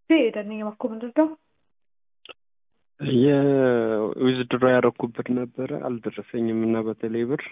ደነኛ ማኮ ምንድን ነው? የዊዝድሮ ያደረኩበት ነበረ አልደረሰኝም እና በተለይ ብር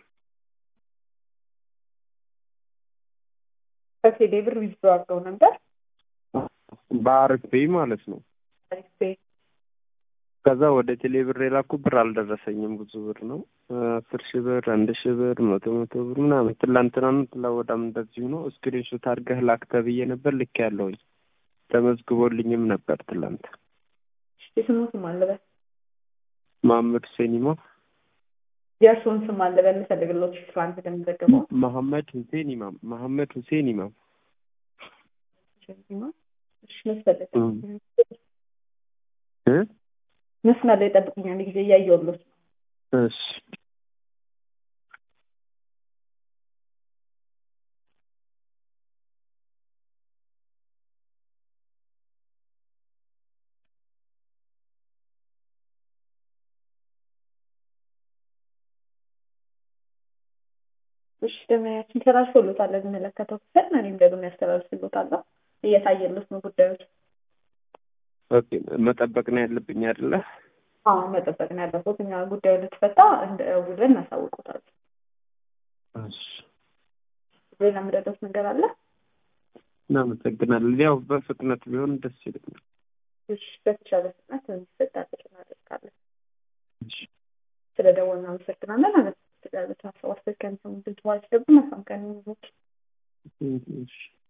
በቴሌ ብር ዊዝድሮ አድርገው ነበር። በአሪፍ ፔይ ማለት ነው። አሪፍ ፔይ ከዛ ወደ ቴሌ ብር የላኩ ብር አልደረሰኝም። ብዙ ብር ነው። አስር ሺህ ብር፣ አንድ ሺህ ብር፣ መቶ መቶ ብር ምናምን ትላንትናም ትላወዳም እንደዚሁ ነው። ስክሪንሾት አድርገህ ላክ ተብዬ ነበር ልክ ያለውኝ ተመዝግቦልኝም ነበር ትላንት። የስሙ ስም አለበል መሀመድ ሁሴን ኢማም የእርስዎን ስም አለበል ልፈልግሎት ትላንት እንደሚዘገበው መሐመድ ሁሴን ኢማም መሐመድ ሁሴን ኢማም እሺ መስፈልግ እ መስመር ላይ ጠብቁኝ። አንድ ጊዜ እያየሁሎት ነው። እሺ እሺ ደመያችን ተላልፎሎታል የሚመለከተው ክፍል እኔም ደግሞ ያስተላልፍሎታለሁ። እየታየሎት ነው ጉዳዮች። ኦኬ መጠበቅ ነው ያለብኝ አይደለ? አዎ መጠበቅ ነው ያለበት። እኛ ጉዳዩ ልትፈታ እንደ ውልን እናሳውቁታል። እሺ ሌላ የምረዳት ነገር አለ? እናመሰግናለን። ያው በፍጥነት ቢሆን ደስ ይለኛል። እሺ በተቻለ ፍጥነት እንዲፈታ ጥረት እናደርጋለን። እሺ ስለ ደወል እናመሰግናለን። አለ ስለ ተሳሰብ አስፈከን ሰው ድል ተዋች ደግሞ መሳምቀን ይዞች እሺ